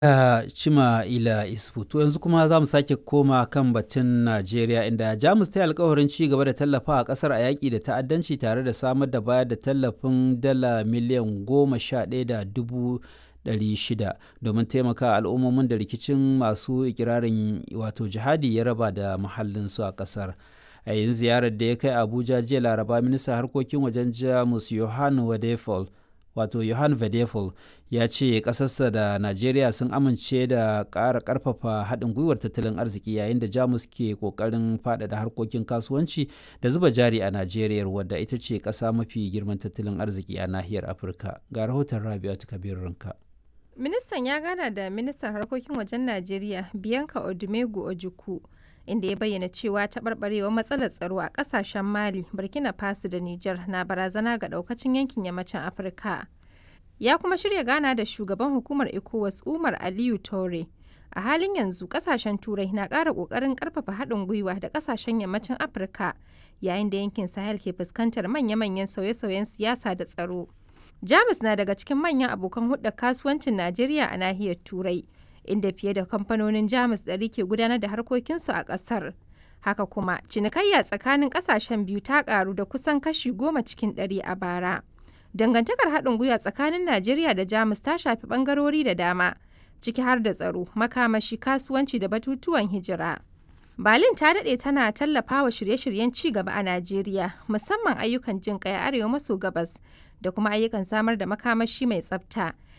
a Cima Ila Isfu. To yanzu kuma za mu sake koma kan batun Najeriya inda Jamus ta yi alkawarin ci gaba da tallafa a ƙasar a yaƙi da ta'addanci tare da samar da bayar da tallafin dala miliyan goma sha ɗaya da dubu ɗari shida domin taimaka al'ummomin da rikicin masu ikirarin wato jihadi ya raba da mahallinsu a ƙasar. A yin ziyarar da ya kai Abuja jiya Laraba ministan harkokin wajen Jamus Johann Wadefol wato Johann Vedefol ya ce ƙasarsa da Najeriya sun amince da ƙara ƙarfafa haɗin gwiwar tattalin arziki yayin da Jamus ke ƙoƙarin faɗaɗa harkokin kasuwanci da zuba jari a Najeriya wadda ita ce ƙasa mafi girman tattalin arziki a nahiyar Afirka. Ga rahoton Rabi'atu Kabir Rinka. Ministan ya gana da ministan harkokin wajen Najeriya Bianca Odumegu Ojukwu inda ya bayyana cewa taɓarɓarewar matsalar tsaro a ƙasashen Mali, Burkina Faso da Nijar na barazana ga ɗaukacin yankin yammacin Afirka. Ya kuma shirya gana da shugaban hukumar ECOWAS Umar Aliyu Tore. A halin yanzu ƙasashen Turai na ƙara ƙoƙarin ƙarfafa haɗin gwiwa da ƙasashen yammacin Afirka yayin da yankin Sahel ke fuskantar manya-manyan sauye-sauyen siyasa da tsaro. Jamus na daga cikin manyan abokan hulɗar kasuwancin Najeriya a nahiyar Turai. inda fiye da kamfanonin jamus ɗari ke gudanar da harkokinsu a ƙasar haka kuma cinikayya tsakanin ƙasashen biyu ta ƙaru da kusan kashi goma cikin ɗari a bara dangantakar haɗin gwiwa tsakanin najeriya da jamus ta shafi ɓangarori da dama ciki har da tsaro makamashi kasuwanci da batutuwan hijira Berlin ta daɗe tana tallafawa shirye-shiryen ci gaba a Najeriya, musamman ayyukan jin ƙai arewa maso gabas da kuma ayyukan samar da makamashi mai tsafta,